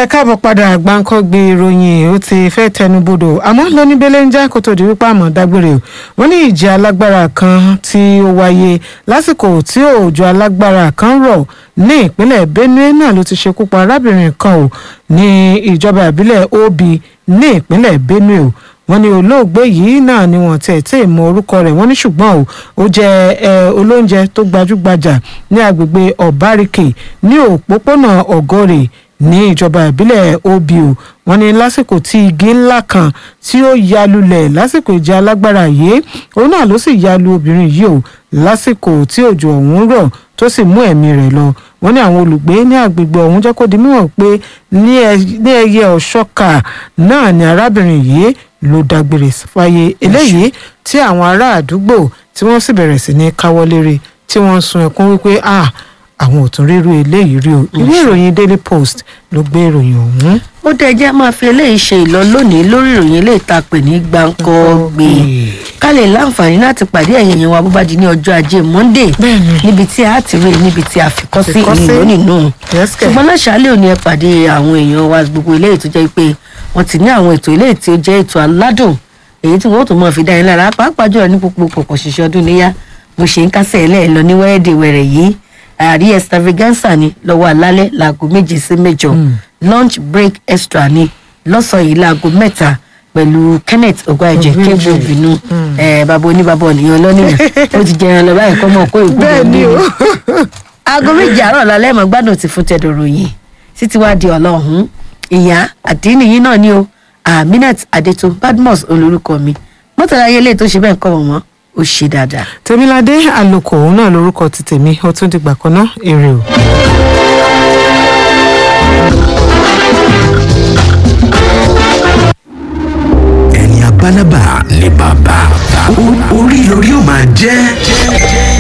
ẹ káàbọ̀ padà gbáǹkọ́gbé ìròyìn ó ti fẹ́ tẹnubodò àmọ́ lóníbélé ń já kó tó di wípé àmọ́ dágbére o wọ́n ní ìjì alágbára kan tí ó wáyé lásìkò tí òòjò alágbára kan rọ̀ ní ìpínlẹ̀ benue náà ló ti ṣekú pa arábìnrin kan o ní ìjọba ìbílẹ̀ obi ní ìpínlẹ̀ benue o wọ́n ní olóògbé yìí náà ni wọ́n tẹ̀ tẹ̀ mọ orúkọ rẹ̀ wọ́n ní ṣùgbọ́n o ó jẹ́ ẹ olóúnjẹ tó gbajúgbajà ní agbègbè ọ̀bárìkì ní òpópónà ọ̀gọ́rẹ̀ ní ìjọba ìbílẹ̀ obi o wọ́n ní lásìkò tí igi ńlá kan tí ó ya lulẹ̀ lásìkò ìjà alágbára yìí òun náà ló sì ya lu obìnrin yìí o lásìkò tí òjò ọ̀hún rọ̀ tó sì mú ẹ̀mí rẹ̀ lọ wọ́n ní àwọn olùgbé ní agbègbè ọ̀hún jẹ́ kó di mímọ̀ pé ní ẹyẹ ọ̀ṣọ́kà náà ni arábìnrin yìí ló dágbére fáyé eléyìí tí àwọn ará àdúgbò tí wọ́n sì bẹ̀rẹ̀ sí ní káwọ́ lérè tí wọ́n ń sun ẹkún wípé ah àwọn ò tún rírú eléyìí rí o ìwé ìròyìn daily post ló gbé ìròyìn ọ̀hún. ó dẹ jẹ́ máa fi eléyìí ṣe ìlọ lónìí lórí ìròyìn eléyìí tá a pè ní gbàǹkọ́gbè ká lè láǹfààní láti pàdé ẹ̀yìn yẹn wa bó bá di ní ọjọ́ ajé monday Bẹ́ẹ̀ni. níbi tí a ti rí i níbi tí a fi kọ́ sí Àfikọ́ sí. ìlú nínú Yes, kẹ̀. ṣùgbọ́n láṣàálẹ̀ òní ẹ pàdé àwọn èèyàn wa gbogbo eléyìí tó jẹ́ pé wọ́n ti ní àwọn ètò eléyìí tí ó jẹ́ ètò aládùn èyí tí wọ́n ó tún máa fi dá yín lára pàápàá jùlọ ní gbogbo pọ̀pọ̀ ṣiṣẹ́ ọdún níyà mo ṣe ń kásẹ̀ ẹ̀ lọ ní wẹ́rẹ́dẹ̀wẹ̀rẹ̀ yìí àrí extravaganza ni lọ́wọ́ alálẹ́ láago méje sí mẹ́jọ lunch break extra ni lọ́sàn-án yìí láago mẹ́ta pẹ̀lú kenneth ogwájẹ Ogwueje. kébù ìbínú bàbá oníbàbà ọ̀nìyàn lọ́nìyàn ó ti jẹran lọ báyìí kọ́ mọ̀ kó ìkú bẹ́ẹ̀ ni o aago méje àárọ̀ lálẹ́ mọ̀ gbádùn ti fún tẹ̀dọ̀ ròyìn títí wá di ọlọ́hún ìyá àdínì yín náà ni o aminat adeto badmus olórúkọ mi mọ́tàlá ayẹlẹ́ tó ṣe bẹ́ẹ̀ kọ́ wọn mọ́ ó ṣe dáadáa. tèmiládé àlòkò òun náà lórúkọ ti tèmi ó tún dìgbà kan náà èrè o.